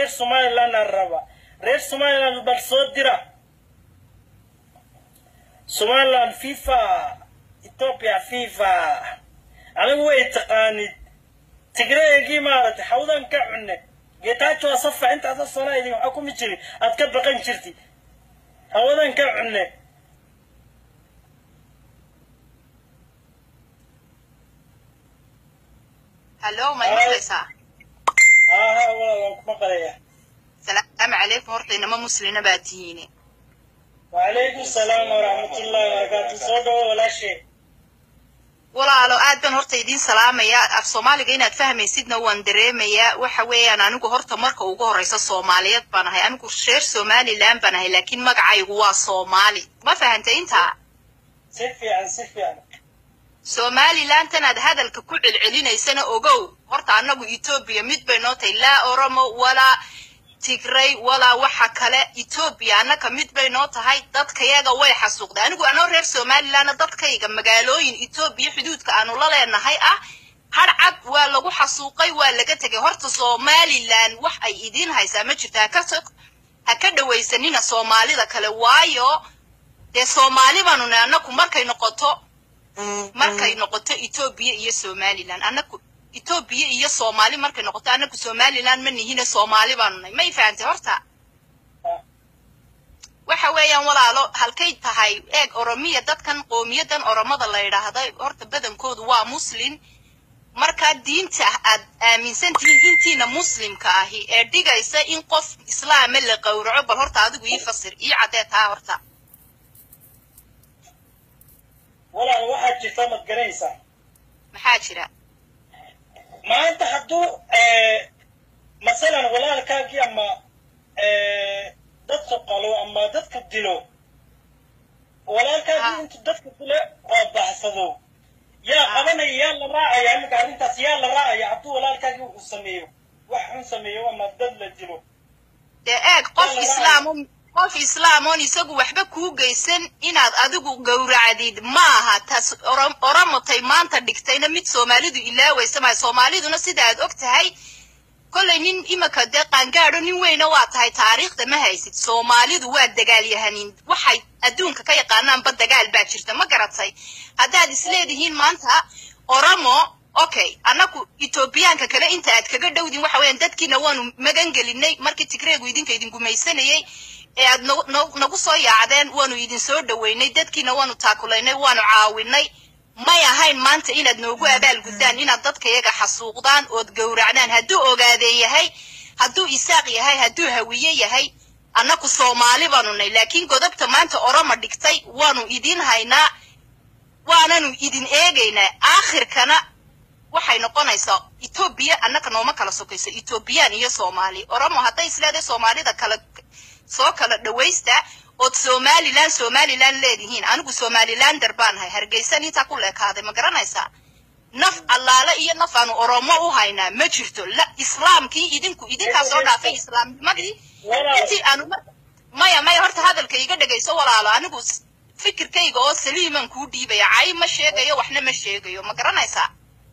reer somaliland aan raba reer somaliland bal soo dira somaliland fifa ethiopia fifa anigu way taqaanid tigreegii maaragtay xawdan ka cunne geetaajo asafa intaasa sana idin waxaa kuma jiri aad ka baqan jirti hawadan ka cunne hallo ma maqlaysaa haa haa walaal waan ku maqlaya salaamu calaykum horta inama muslina baa tihiine wacalaykum salaam waraxmatullahi wabarakaatu soo dhawo walaashe walaalo aad baan horta idiin salaamayaa af soomaaliga inaad fahmaysidna waan dareemayaa waxa weeyaan anigu horta marka ugu horreysa soomaaliyeed baan ahay anigu reer somaliland baan ahay laakiin magacaygu waa soomaali ma fahantay intaa si fiican si fiican somalilantan aad hadalka ku celcelinaysana ogow horta annagu etoobiya mid bay noo tahay laa oromo walaa tigray walaa waxa kale etoobiya annaka mid bay noo tahay dadkayaga way xasuuqday anigu anoo reer somalilandna dadkayga magaalooyin etoobiya xuduudka aanu la leenahay ah harcad waa lagu xasuuqay waa laga tegay horta somaliland wax ay idiin haysaa ma jirto haka ha ka dhawaysanina soomaalida kale waayo dee soomaali baanu nahay annaku markay noqoto markay noqoto etoobiya iyo somaliland annaku etoobiya iyo soomaali markay noqoto annaku somaliland ma nihine soomaali baanu nahay may fahantay horta waxa weeyaan walaalo halkay tahay eeg oromiya dadkan qoomiyadan oromada la yidhaahda horta badankoodu waa muslin markaa diinta aad aaminsan tihiin intiina muslimka ahi ee dhigaysa in qof islaama la qowraco bal horta adigu ii fasir ii caddee taa horta walaal waxaad jirtaa mad garanaysaa maxaa jira maanta hadduu masalan walaalkaagii ama dadka qalo ama dadka dilo walaalkaagii intuu dadka dilo oo baxsado yaa qabanaya yaa la raacaya iminka arrintaas yaa la raacaya hadduu walaalkaagii wuxuu sameeyo wax xun sameeyo ama dad la dilo dee eeg qof islaamo qof islaamoon isagu waxba kuu geysan inaad adigu gowracdid maaha taas oromotay maanta dhigtayna mid soomaalidu ilaawaysa maayo soomaaliduna sida aad og tahay kollay nin imika dee qaangaadho nin weyna waa tahay taariikhda ma haysid soomaalidu waa dagaalyahanin waxay adduunka ka yaqaanaanba dagaal baa jirta ma garatay haddaad isleedihiin maanta oromo okay annaku etoobiyaanka kale inta aad kaga dhowdin waxa weeyaan dadkiina waanu magan gelinay markii tigreegu idinka idin gumaysanayey ee aad nagu soo yaacdeen waanu idin soo dhoweynay dadkiina waanu taakulaynay waanu caawinay may ahayn maanta inaad noogu abaalguddaan inaad dadkayaga xasuuqdaan ood gowracdaan hadduu ogaadee yahay hadduu isaaq yahay hadduu hawiye yahay annaku soomaali baanu nay laakiin godobta maanta oroma dhigtay waanu idin haynaa waananu idin eegaynaa aakhirkana waxay noqonaysaa etoobiya annaka nooma kala sokayso etoobiyaan iyo soomaali oromo hadday isleedahay soomaalida kala soo kala dhawaysta ood somaliland somaliland leedihiin anigu somalilander baan ahay hargeysan intaa ku leekaaday ma garanaysaa naf allaale iyo naf aanu oromo u haynaa ma jirto la islaamkii idinku idinkaa soo dhaafay islaamnimadii intii aanu maya maya horta hadalka iga dhegayso walaalo anigu fikirkayga oo saliiman kuu dhiibaya cay ma sheegayo waxna ma sheegayo ma garanaysaa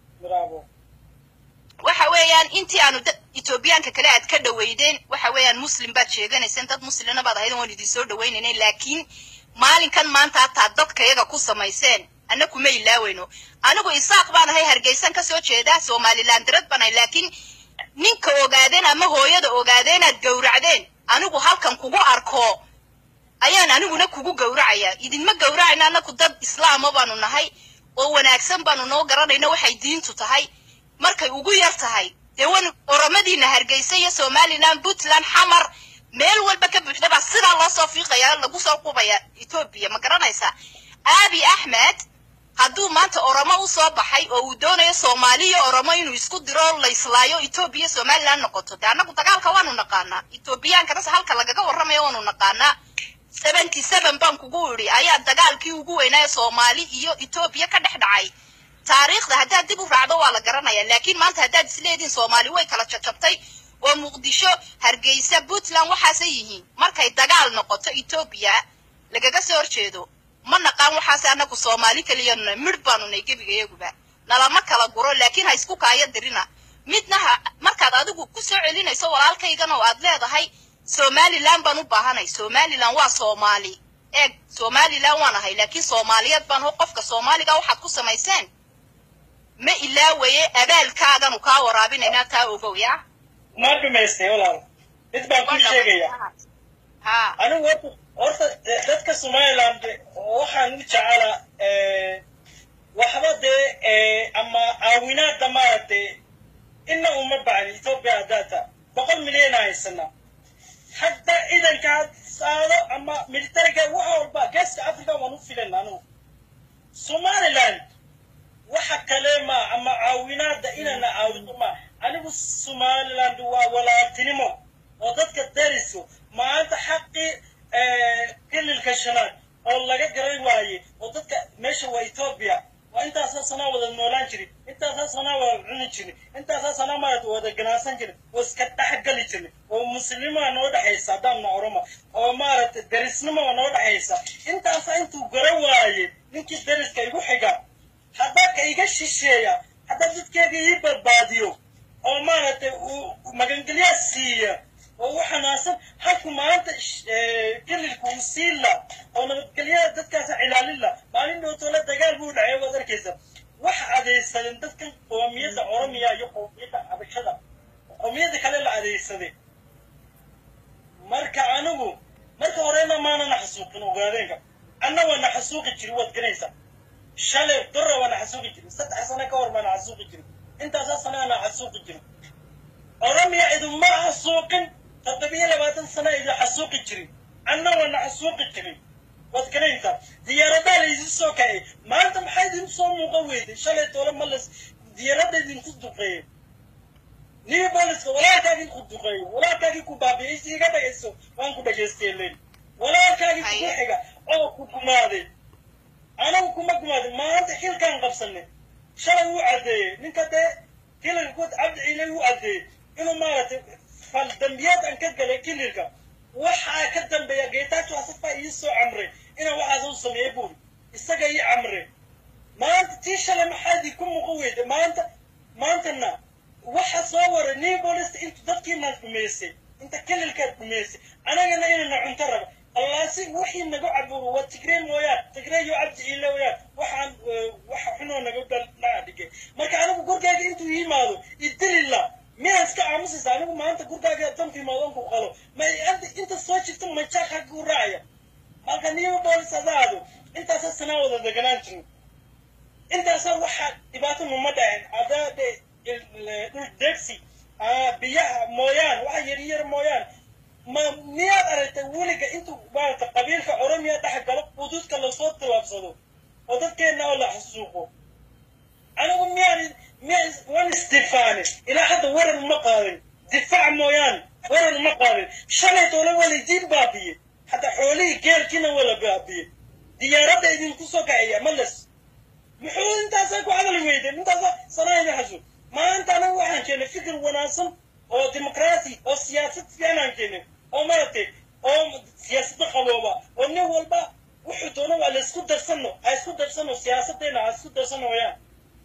waxa weeyaan intii aanu etoobiyaanka kale aad ka dhaweydeen waxa weeyaan muslim baad sheeganayseen dad muslina baad ahayd waan idin soo dhawaynaynay laakiin maalinkan maanta hataa dadkayaga ku samayseen anna kuma ilaaweyno anigu isaaq baan ahay hargeysan ka soo jeeda somalilandarad baan ahay laakiin ninka ogaadeen ama hooyada ogaadeen aad gowracdeen anigu halkan kugu arko ayaan aniguna kugu gowracayaa idinma gowracayna annaku dad islaama baanu nahay oo wanaagsan baanu noo garanayna waxay diintu tahay markay ugu yar tahay dee wan oromadiina hargeysa iyo somaliland puntland xamar meel walba ka buuxda baa sidaa loo soo fiiqaya lagu soo qubaya etoobiya ma garanaysaa aabi axmed hadduu maanta oromo u soo baxay oo uu doonayo soomaali iyo oromo inuu isku diro layslaayo etoobiya somaliland noqoto dee annagu dagaalka waanu naqaanaa etoobiyaankana halka lagaga warramayo waanu naqaanaa seventy seven baan kugu idhi ayaa dagaalkii ugu weynaayo soomaali iyo etoobiya ka dhex dhacay taariikhda haddaad dib u raacdo waa la garanaya laakiin maanta haddaad isleediin soomaali way kala jajabtay oo muqdisho hargeysa puntland waxaasay yihiin markay dagaal noqoto etoobiya lagaga soo horjeedo ma naqaan waxaase annagu soomaali keliyanuna midh baanu nay gebigayaguba nalama kala guro laakiin ha isku kaayo dirina midna ha markaad adigu ku soo celinayso walaalkaygan oo aad leedahay somaliland baan u baahanay somaliland waa soomaali eeg somaliland waan ahay laakiin soomaaliyeed baan ho qofka soomaaliga waxaad ku samayseen ma ilaawaye abaalkaaganu kaa waraabinaynaa taa ogow yaa ma dhumaystay walaal mid baan ku sheegaya ha anigu horta horta de- dadka somaliland waxaan u jecelaa eh, waxba dee eh, ama caawinaada maaragtay ina uma bacni ethiopia haddaata boqol milyan haysana hadda ciidanka had saado ama militariga wax walba geeska africa waan u filan anigu somaliland waxa kale ma ama caawinaada inana caawino ma anigu somaliland waa walaaltinimo oo dadka dariso maanta xaqii kililka shanaad oo laga garan waaye oo dadka meesha waa ethiopia waa intaasaa sanaa wada noolaan jirin intaasaa sanaa wada cuni jirin intaasaa sanaa maarata wada ganacsan jirin oo iska dhexgali jirin oo muslimaa noo dhexaysa haddaanna oroma oo maarata darisnimoa noo dhexaysa intaasaa intuu garan waaye ninkii dariska igu xiga haddaa ka iga shisheeya haddaa dadkeega ii badbaadiyo oo maaragtay uu magangelyaa siiya oo u xanaansan halku maanta kelilka uu siin la oo nabadgelyada dadkaasa cilaalin la maalin dhowtoola dagaal buu dhacay waad arkaysa waxa adeegsadeen dadkan qoomiyadda oromiya iyo qoomiyadda xabashada qoomiyadda kale la adeegsaday marka anigu marka horena maana naxasuuqin ogaadeenka anna waa naxasuuqi jiri waad garanaysaa shalay dora waa naxasuuqi jiri saddex sano ka hor baa naxasuuqi jiri intaasaa sanaa naxasuuqi jiri oromiya idinma xasuuqin toddobiyo labaatan sana idin xasuuqi jirin anna waa naxasuuqi jirin waad garanaysaa diyaaradaa laydin soo kacay maanta maxaa idin soo muuqa weyday shalay toole malas diyaaradda idinku duqeeyey new boliska walaalkaagii ku duqeeyo walaalkaagii ku baabi'ay si iga dhagayso waan ku dhagaystay len walaalkaagii kugu xiga oo ku gumaaday anagu kuma gumaaday maanta xilkaan qabsanay shalay wuu caddeeyey ninka dee kilalka ku cabdi ciilay wuu caddeeyey inuu maaragtay fal dambiyaad aan ka galay kililka waxaa ka dambeeya geetaajo asafa ii soo camray inaan waxaas u sameeyey buuri isaga ii camray maanta tii shalay maxaa idinku muuqa weyday maanta maantana waxa soo waray new bolista intu dadkiina dhumaysay inta kelilkaad dhumaysay anagana inana cunto raba allaasi wixii naga caburo waa tigreen mooyaan tigreeyo cabdi ciile mooyaan waxaan waxa xunoo naga dhalaa dhigay marka anigu gurgaaga intuu yimaado idilila miyaan iska aamusaysa anigu maanta gurgaaga danku yimaado ku qalo ma inta soo jirta majaaka ku raacaya marka new bolis adaado intaasaa sanaa wada deganaan jirin intaasaa waxaa dhibaato numa dhacin hadaa de dhul degsi biyaha mooyaan waxa yaryar mooyaan ma miyaad aragtay weliga intuu maarata qabiilka oromiya dhex galo xuduudka lasoo tilaabsado oo dadkeenna oo la xasuuqo anigu miyaan miyaan wan isdifaane ilaa hadda warar ma qaadin difaac mooyaan warar ma qaadin shalay doole walidiin baabiye hadda xoolihii geelkiina wala baabiye diyaaradda idinku soo kaciya malas muxuu intaasaa ku hadal weyday intaasaa sanayna xasuuq maanta anagu waxaan keenay fikir wanaagsan oo dimuqraati oo siyaasad fiican aan keenay oo maaragtay oo siyaasadda qabooba oo nin walba wuxuu doono waa la isku darsano ha isku darsano siyaasaddeena ha isku darsano wayaan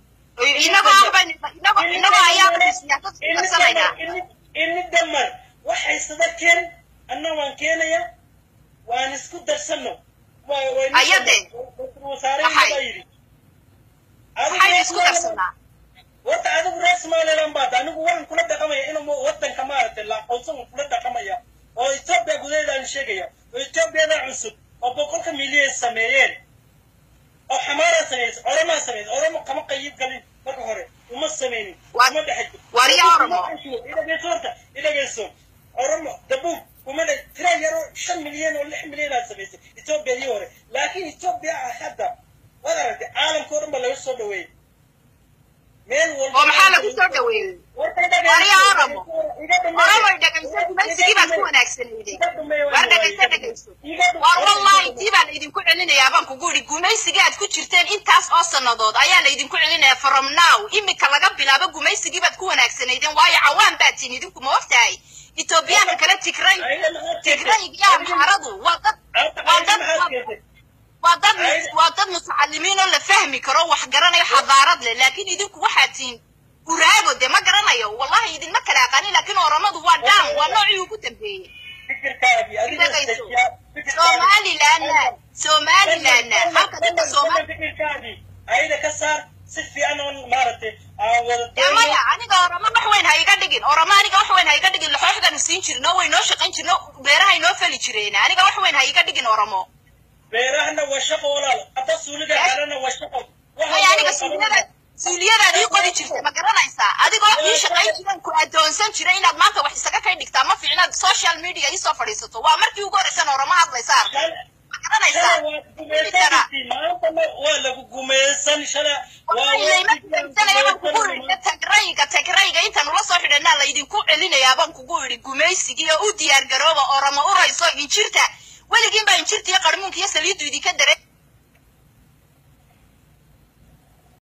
inagoo ayaa siyaasad isku darsanaynaa ini damar waxaysada keen anna waan keenaya waan isku darsano ayade wasaarehibaa yidhi waxaynu isku darsanaa horta adigu reer somaliland baad anigu waxaan kula dhaqamaya inuu wadanka maaragtay la aqoonsan kula dhaqamaya oo etoobiya gudaheedaan sheegaya oo etoobiyada cusub oo boqolka milyan sameeyeen oo xamaara sameysay oromaa sameysay oromo kama qayib galin marka hore uma sameynin uma dhexe wariya oromo idhageyso horta idhageyso oromo dabuub uma dhe tira yaro shan milyan oo lix milyan aad samaysay etoobiyadii hore laakiin etoobiya hadda waad aragtay caalamka o dhan ba laga soo dhaweeyey meel walba oo maxaa lagu soo dhaweeyey wariya oromo oromoy dhegayso gumaysigii baad ku wanaagsanayday war dhegayso dhegayso war wallahi tii baa laydinku celinayaa baan kugu idhi gumaysigii aad ku jirteen intaas oo sannadood ayaa laydinku celinayaa from now imika laga bilaabo gumaysigii baad ku wanaagsanaydeen waayo cawaan baad tihin idinku ma ogtahay etoobiyaanka kale tigray tigraygiyaa maxaradu waa dad waa dad waa dad waa dad mutacalimiin oo la fahmi karo wax garanayo xadaarad leh laakiin idinku waxaad tihiin uraago dee ma garanayo wallahi idinma kala aqaanin laakiin oromadu waa dhaan waa noocii ugu dambeeyey fikirkaagii adiga Dhagayso. dejiyaa fikirkaagii somalilandna somalilandna halka dadka soomaali fikirkaagii ayada ka saar si fiican oon maaragtay aan wada dee maya aniga oramo wax weyn ha iga dhigin oramo aniga wax weyn ha iga dhigin laxooxdanu siin jirno way noo shaqayn jirno beerahay noo fali jireen aniga wax weyn ha iga dhigin oramo beerahana waa shaqo walaal hadda suuliga kalena waa shaqo Waxa maya aniga wada suuliyada qabanaya. suuliyadaad ii qodi jirtay ma garanaysaa adigoo ii shaqayn jiran ku adoonsan jiray inaad maanta wax isaga kay dhigtaa ma fiicnaad social media ii soo fadhiisato waa markii ugu horreysan oramo hadlaysa arkay Shalay- ma garanaysaa shalay waa gumaysanaysiin, maantana waa lagu gumaysan shalay waa tagrayga tagrayga intaan ula soo xidhanaa laydinku celinayaa baan kugu idhi gumaysigii oo u diyaar garooba oramo urayso injirta weligiin baa injirta iyo qarmuunka iyo saliiddu idinka dare